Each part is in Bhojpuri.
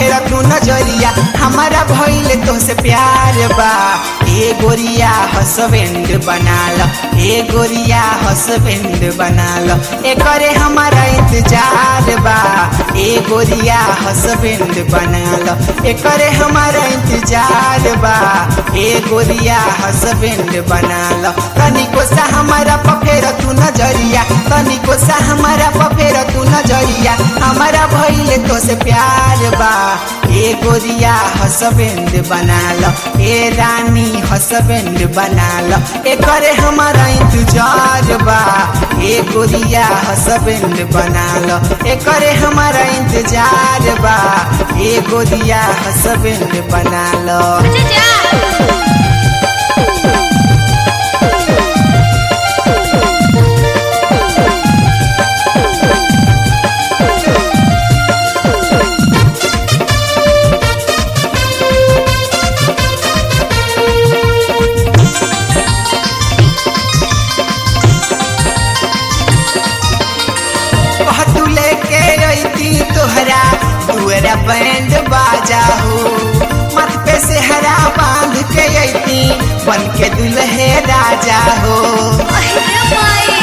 फेर तू नजरिया हमारा भइल तो से प्यार बा ए गोरिया हसबेंड बना लो ए गोरिया हसबेंड बना लो ए करे हमारा इंतजार बा ए गोरिया हसबेंड बना लो ए करे हमारा इंतजार बा ए गोरिया हसबेंड बना लो तनिको सा हमारा पफेर तू नजरिया तनिको सा हमारा पफेर तू नजरिया हमारा भइल तो से प्यार बा ए गोरिया हसबेंड बना लो ए रानी हसबेंड बना लो ए करे हमारा इंतजार बा ए गोरिया हसबेंड बना लो ए करे हमारा इंतजार बा ए गोरिया हसबेंड बना लो अच्छा जा तू लेके रही तोहरा दुअरा बैंड बाजा हो मत पे से हरा बांध के अती बन के दुल्हे राजा हो अरे माई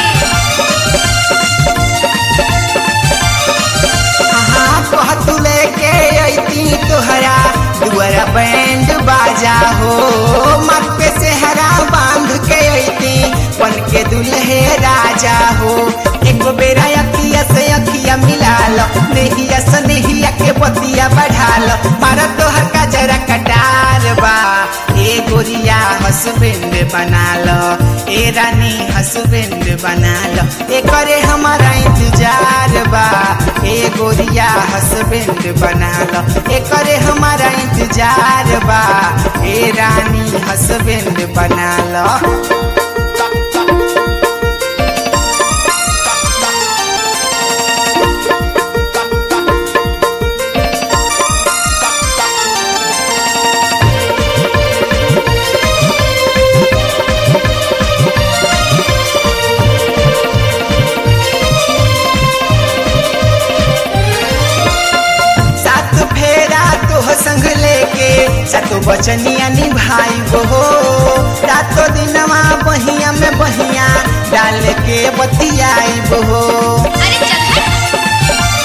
हाँ कह तू लेके अती तोहरा दुअरा बैंड बाजा हो मत पे से हरा बांध के अती बन के दुल्हे राजा हो एक बेरा अखिया से अखिया मिला लो नेहिया से नेहिया के बतिया बढ़ा लो मारा तोहर का जरा कटार बा ए गोरिया हसबेंड बना लो ए रानी हसबेंड बना लो ए करे हमारा इंतजार बा ए गोरिया हसबेंड बना लो ए करे हमारा इंतजार बा ए रानी हसबेंड बना लो सात फेरा तोह संग लेके सातो बचनिया निभाई हो रातो दिनवा बहिया में बहिया डाल के बतियाई हो अरे चल हट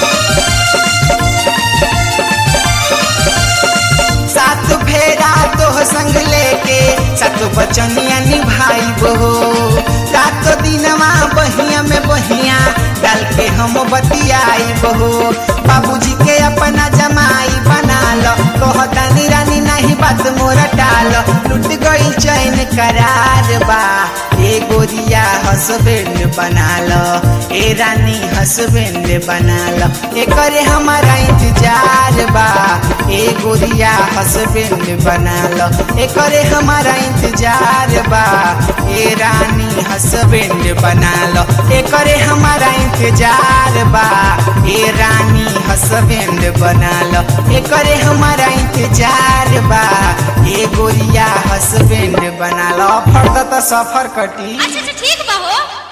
सात फेरा तोह संग लेके सातो बचनिया निभाई हो रातो दिनवा बहिया में बहिया डाल के हम बतियाई हो बाबूजी के अपना जमाई बना लो कहतानी रानी नहीं बात मोरा टाल लुट गई चैन करार बा ए गोरिया हसबेंड बना लो ए रानी हसबेंड बना लो ए करे हमारा इंतजार बा ए गोरिया हसबेंड बना लो ए करे हमारा इंतजार बा ए रानी हसबेंड बना लो ए करे हमारा इंतजार बा ए रानी हसबेंड बना लो ए करे हमारा इंतजार बा ए गोरिया हसबेंड बना लो फर्द तो सफर कटी अच्छा अच्छा ठीक बा हो